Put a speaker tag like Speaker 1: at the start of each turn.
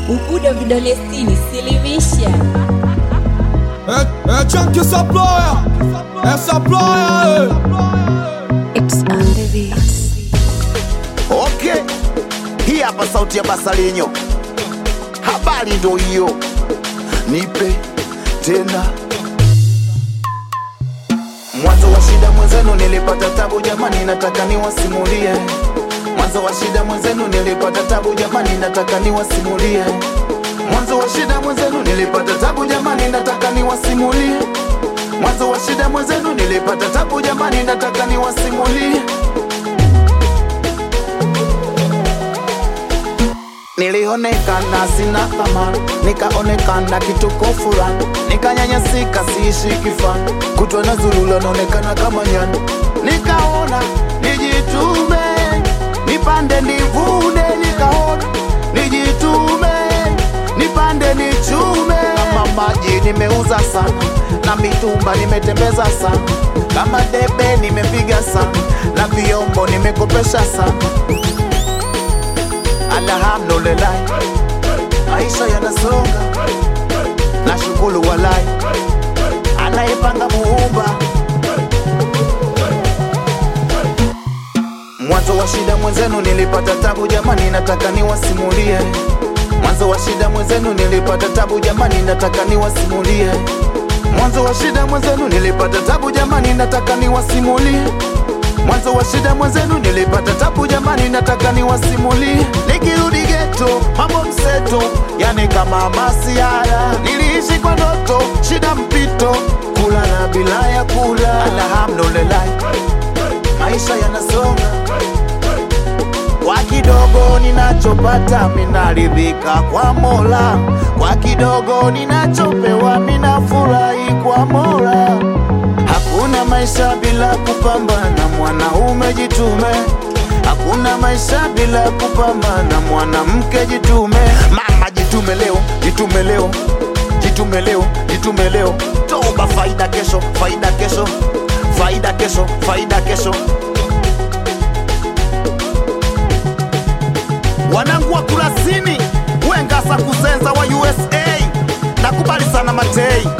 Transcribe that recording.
Speaker 1: Ubudo vidole sitini, silimisha.
Speaker 2: É, é Chunky Supplier, é Supplier,
Speaker 1: It's on the beats.
Speaker 3: Okay, hii hapa sauti ya Basalinyo, habari ndo hiyo, nipe tena. Mwanzo wa shida mwenzenu nilipata tabu jamani, nataka niwasimulie. Mwanzo wa shida mwenzenu nilipata tabu jamani, nataka niwasimulie. Mwanzo wa shida mwenzenu nilipata tabu jamani, nataka niwasimulie. Mwanzo wa shida mwenzenu nilipata tabu jamani, nataka niwasimulie. Nilionekana sina thamani, nikaonekana kituko fulani, nikanyanyasika, siishi kifani, kutwa na zulula, naonekana kama nyani. Nikaona nijitume, nipande nivune, nikaona nijitume, nipande nichume. Kama maji nimeuza sana, na mitumba nimetembeza sana, kama debe nimepiga sana, na vyombo nimekopesha sana alhamdulillah, maisha yanasonga, na shukuru walai, anayepanga muumba. Mwanzo wa shida mwenzenu nilipata tabu jamani, nataka niwasimulie. Mwanzo wa shida mwenzenu nilipata tabu jamani, nataka niwasimulie. Mwanzo wa shida mwenzenu nilipata tabu jamani, nataka niwasimulie. Mwanzo wa shida mwenzenu nilipata tabu jamani, nataka niwasimulie. Nikirudi geto, mambo mseto, yani kama masiara. Niliishi kwa ndoto, shida mpito, kulala bila ya kula. Alhamdulillah, maisha yanasonga kwa kidogo ninachopata minaridhika kwa Mola, kwa kidogo ninachopewa minafurahi kwa Mola. Hakuna maisha bila kupambana, mwanaume jitume. Hakuna maisha bila kupambana, mwanamke jitume. Mama jitume leo, jitume leo, jitume leo, jitume leo. Toba faida kesho, faida kesho, faida kesho, faida kesho. wanangu wa Kurasini, Wengasa Kuzenza wa USA, nakubali sana Matei